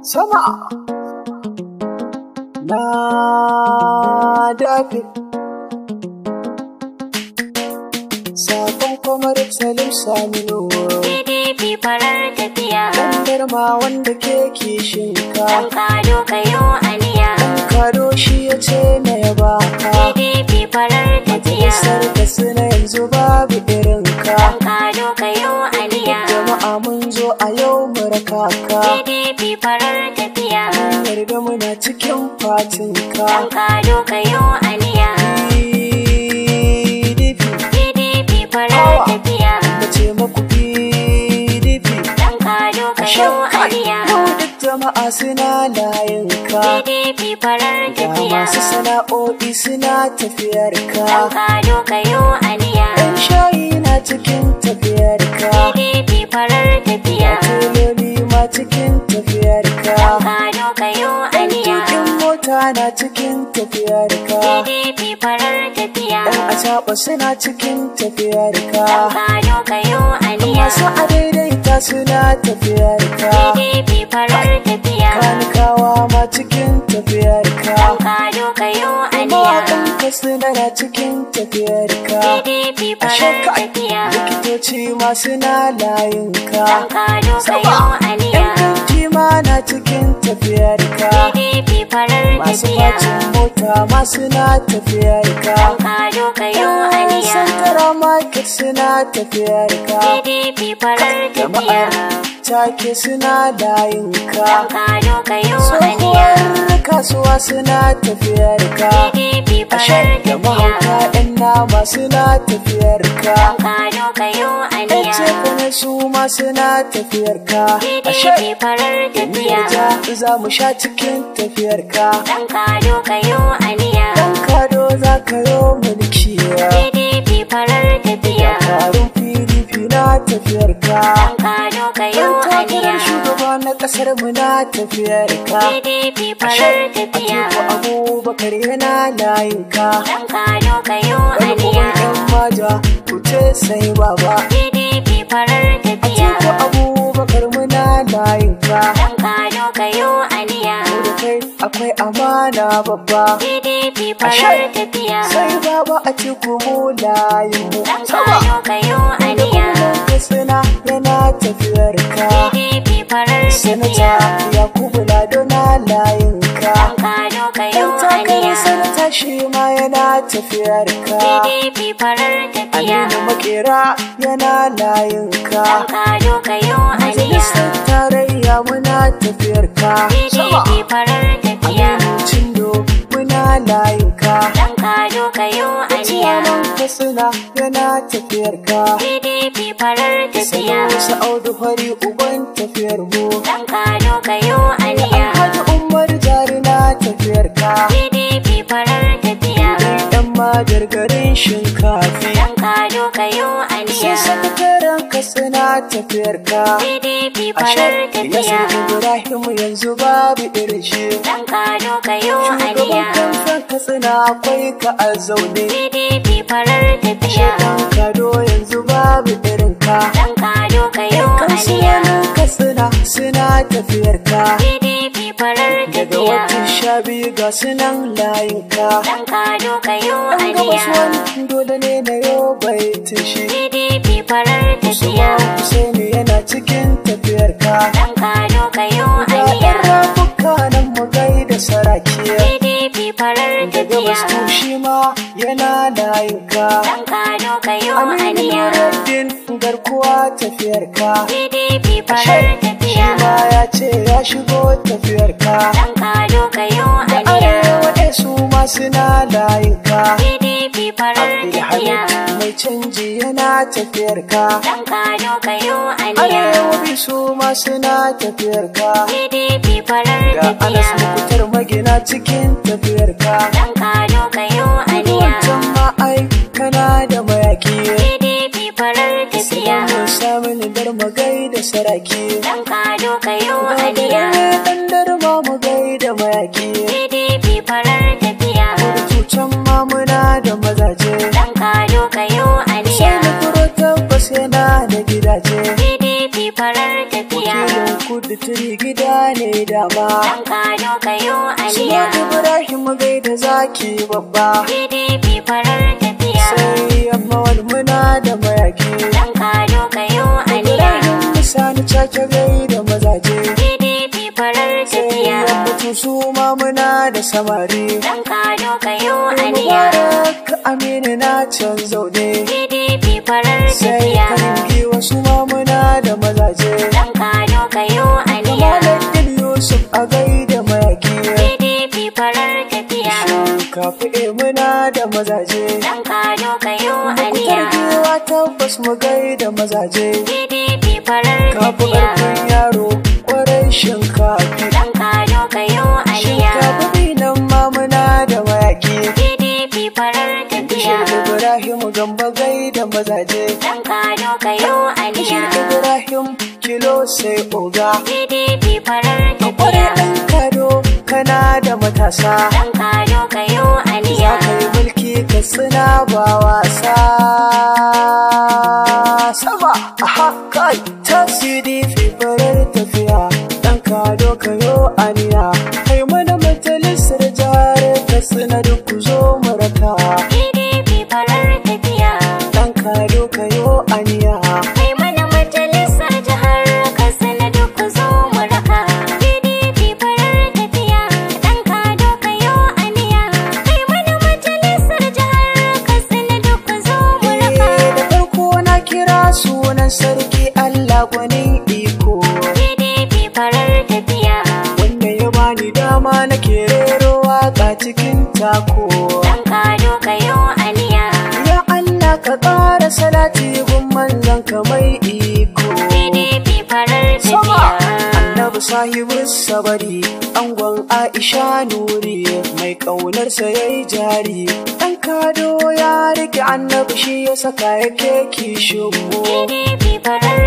sama na dafe sakon kwamar salim saminu PDP farar tafiya Kandar ma wanda ke kishinka Dan kado kayo aniya kado shi ya ce na yaba ka PDP farar tafiya Majalisar da suna yanzu babu irinka Dan kado kayo aniya jama'a mun zo a yau mu raka ka PDP farar tafiya mun yarda muna cikin fatinka Dan kado kayo aniya PDP PDP farar tafiya mace maku PDP Dan kado kayo aniya Yau duk jama'a suna layinka PDP farar Ga tafiya masu sana'o'i suna tafiyar Dan ka kado kayo aniya Ɗan shayi na cikin tafiyar ka PDP farar tafiya Teloli ma cikin tafiyar ka Dan kado kayo aniya Tukin mota na cikin tafiyar ka PDP farar tafiya Ɗan acaɓa suna cikin tafiyar ka Dan kado kayo aniya Masu adaidaita suna tafiyar ka PDP farar tafiya Kanikawa ma cikin tafiyar ka Dan kado kayo aniya Mawaƙan ka suna na cikin tafiyar ka PDP Ashe farar ka tafiya likitoci ma suna layin ka Dan kado kayo aniya Yan kanti ma na cikin tafiyar ka PDP farar Masu tafiya facin mota ma suna tafiyar ka Dan kado kayo Yan aniya santara market suna tafiyar ka PDP farar tafiya Jama'ar take suna layin ka Dan kado kayo aniya Tsohuwar kasuwa suna tafiyar ka PDP Ashe farar da tafiya mahauta ɗan nama suna tafiyar ka Dan kado kayo Yan aniya cefane su ma suna tafiyar ka Ashe PDP farar tafiya ja za mu sha cikin tafiyar ka Dan kado kayo aniya Dan kado za ka yo mulki PDP farar tafiya Tarin PDP na tafiyar ka Dan kado kayo Dan takarar aniya shugaba na ƙasar mu na tafiyar ka PDP Ashe farar tafiya Atiku Abubakar yana layin ka Dan kado kayo Wani aniya yan maja kuce sai baba PDP farar tafiya Atiku Abubakar muna layin ka Dan kado kayo aniya Mu da kai akwai amana babba PDP farar tafiya sai baba a ciku mu layin mu Dan kado kayo aniya suna yana tafiyar ka PDP farar sanata tafiya yakubu lado na layin ka Dan kado kayo dan takarar aniya sanata shi ma yana tafiyar ka PDP farar tafiya aminu makera yana layin ka Dan kado kayo aniya majalisar tarayya muna tafiyar ka PDP farar tafiya aminu cindo muna layin ka Dan kado kayo aniya ciyaman katsina yana tafiyar ka PDP farar tafiya Wasu audu fari uban tafiyar mu Dan kado kayo aniya Alhaji Umar jari na tafiyar ka PDP farar tafiya Yan magargarin shinkafi Dan kado kayo Sai aniya sakataren ka suna tafiyar ka PDP farar Ashe tafiya Yasir Ibrahim yanzu babu irin shi Dan kado kayo Shugaban aniya kamfen ka suna akwai ka a zaune PDP farar tafiya Dan kado yanzu babu irin ka Dan kado kayo Yan aniya kansiyanin ka suna suna tafiyar ka PDP farar Daga tafiya watan sha biyu ga sunan layinka Dan kado kayo An gabas aniya wani dole ne na yau baitin shi PDP farar tafiya Usman Husaini yana cikin tafiyarka Dan kado kayo Ga ɗan aniya rafuka nan mu gaida saraki PDP farar Daga tafiya bastu shi ma yana layinka Dan kado kayo Aminu aniya Nuruddin garkuwa tafiyarka PDP farar Shi tafiya ma ya ce ya shigo tafiyarka Dan kado kayo Da aniya arewa ɗaya su ma suna layinka PDP farar tafiya Abdulhamid mai canji yana tafiyar ka. Dan kado kayo aniya Arewa bisu ma suna tafiyar ka. PDP farar Ga Anas tafiya mukutar magina cikin tafiyar ka. Dan kado kayo aniya Wancan ma ai kana da mayaki. PDP farar tafiya Mun samun dar magai da saraki. Dan kado kayo Ga aniya dare ɗan darma mu gai da mayaki. PDP farar tafiya Rutucan ma muna da mazaje. Dan kado kayo Sai aniya na furo tabbas yana da gidaje. PDP farar tafiya Wakilin kudu turi gida ne dama Dan kado kayo Suna aniya Ibrahim gaida zaki babba PDP farar tafiya sai yamma wani muna da mayaki Dan kado kayo aniya Ibrahim sani cake gaida mazaje PDP farar sai tafiya yamma su ma muna da samari Dan kado kayo aniya Mubarak Aminu na can zaune PDP farar sai tafiya karingi wasu ma muna da mazaje Dan kado kayo aniya Malakin Yusuf a gaida mayaki PDP farar tafiya Kafi muna da mazaje Dan kado kayo aniya Kargewa tabbas mu gaida mazaje PDP farar Kafi tafiya ƙarfin yaro ƙwarai shinkafi Dan kado kayo aniya Shinkafi nan ma muna da mayaki PDP farar tafiya Bishir Ibrahim gamba gaida mazaje Dan kado kayo Bishir aniya Ibrahim kilo sai oga PDP farar Kwarai tafiya ɗan kado kana da matasa Dan kado kayo Za aniya ka yi mulki ka tsina ba wasa Sama aha kai tasiri fi farar tafiya Dan kado kayo aniya Kai mana majalisar jihar ka tsina duk ku zo mu raka PDP farar tafiya Dan kado kayo aniya Kai mana majalisar jihar Katsina duk ku zo mu raka. PDP farar tafiya, ɗan kado kayo aniya. Kai mana majalisar jihar Katsina duk ku zo mu raka. Da farko na kira sunan sarki Allah gwanin iko PDP farar tafiya, Wanda ya bani dama na rero waka cikin tako ɗan kado kayo aniya. Ya Allah ka ƙara salati gun manzon ka mai iko PDP farar Sama tafiya. Annabi sahibu sabari angon Aisha Nuri mai ƙaunarsa yayi jari ɗan kado ya rike annabi shi ya saka yake kishin mu PDP farar